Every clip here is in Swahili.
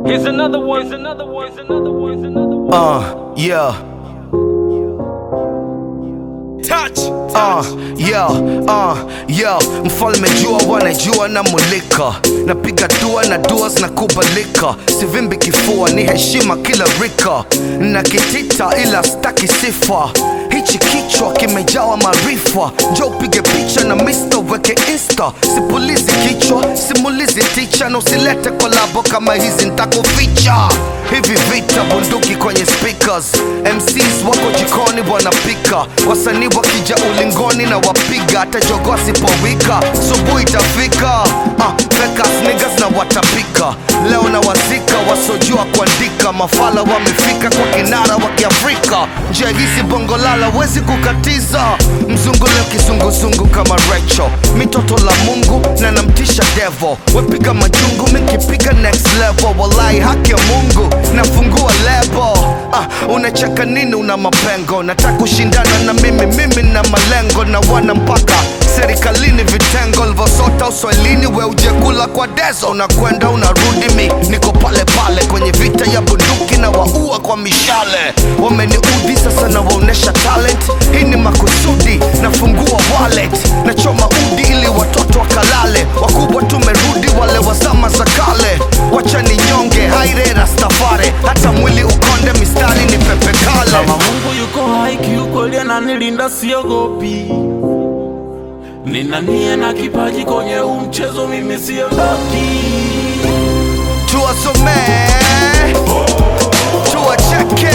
Here's another one. Here's another one. Here's another one. Here's another one. Uh, yeah. Touch. Uh, yeah, uh, yeah. Mfalme jua wanajua na mulika, napiga dua na dua zinakubalika, sivimbi kifua, ni heshima kila rika, na kitita ila staki sifa. Hichi kichwa kimejawa maarifa, njo upige picha na Mr. weke insta. Sipulizi kichwa, simulizi ticha, na usilete kolabo kama hizi ntakuficha. Hivi vita bunduki kwenye speakers, MCs wako jikoni wanapika, wasanii wakija ulingoni na wapiga, hata jogoo asipowika subuhi itafika. Ah, fekas niggas na watapika, leo na wazika wasojua kuandika, mafala wamefika kwa kinara wa Kiafrika, njia hizi bongo lala wezi kukatiza, mzungu leo kizunguzungu kama Rachel, mitoto la Mungu na namtisha devo, wepiga majungu minkipiga next level, wallahi haki ya Mungu nafungua lebo. Ah, unacheka nini? Una mapengo, nataka kushindana na mimi, mimi na malengo na wana mpaka serikalini vitengo livosota uswahilini, we ujekula kwa dezo, unakwenda unarudi, mi niko pale pale kwenye vita ya bunduki na waua kwa mishale. Wameniudhi sasa na waonesha talent, hii ni makusudi, nafungua wallet, nachoma udi ili watoto wakalale, wakubwa tumerudi, wale wa zama za kale, wacha ni nyonge haire rastafare, hata mwili ukonde, mistari ni pepe kale. Kama Mungu yuko hai kiukweli ananilinda siogopi. Nina nia na kipaji kwenye huu mchezo mimi siondoki. tuwasomee tuwacheke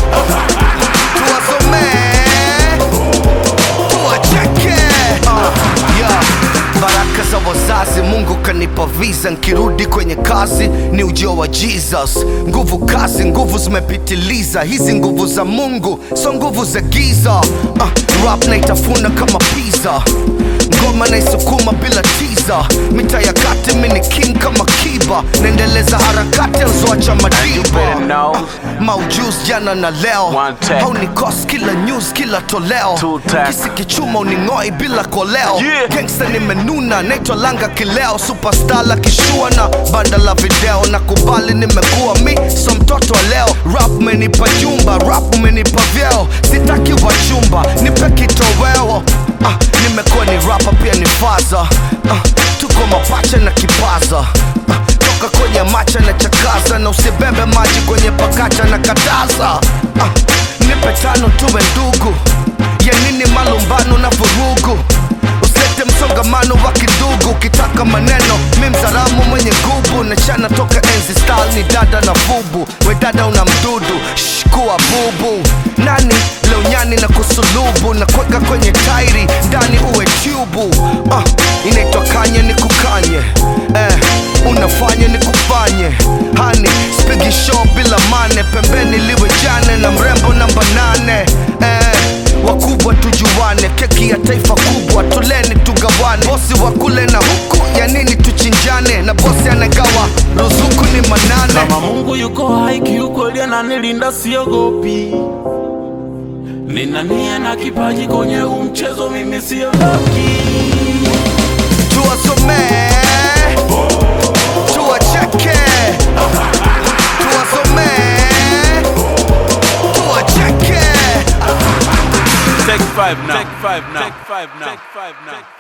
tuwasomee tuwacheke uh, yeah. baraka za wazazi mungu kanipa visa nkirudi kwenye kazi ni ujio wa jesus nguvu kazi nguvu zimepitiliza hizi nguvu za mungu so nguvu za giza uh, rap naitafuna kama pizza ngoma naisukuma bila tiza mita ya kati mini king kama kiba naendeleza harakati azoacha madiba know. maujus jana na leo One take. haunikos kila news kila toleo Two take. kisi kichuma uning'oi bila koleo Yeah. gangsta nimenuna naitwa langa kileo superstar la kishua na banda la video na kubali nimekuwa mi so mtoto wa leo rap umenipa jumba rap umenipa vyeo sitaki wachumba nipe kitoweo ah, nimekuwa ni rapa pia ni faza ah, tuko mapacha na kipaza ah, toka kwenye macha na chakaza na usibebe maji kwenye pakacha na kataza ah, nipe tano tuwe ndugu ya nini malumbano na vurugu usilete msongamano wa kidugu ukitaka maneno mi mzaramu mwenye gubu na chana toka enzi style ni dada na fubu we dada una mdudu Shh, kuwa bubu nani leo nyani na kusulubu na kweka kwenye tairi ndani uwe tubu uh, inaitwa kanye ni kukanye eh, unafanya ni kufanye hani spigi show bila mane pembeni liwe jane na mrembo namba nane eh, wakubwa tujuane keki ya taifa kubwa tuleni tugawane bosi wa kule na huku ya nini tuchinjane na bosi anagawa ruzuku ni manane Kama Mungu yuko hai kiukweli ananilinda siogopi. Nina nia na kipaji kwenye huu mchezo mimi siondoki. tuwasomee tuwacheke tuwasomee tuwacheke Take five now. Take five now. Take five now. Take five now.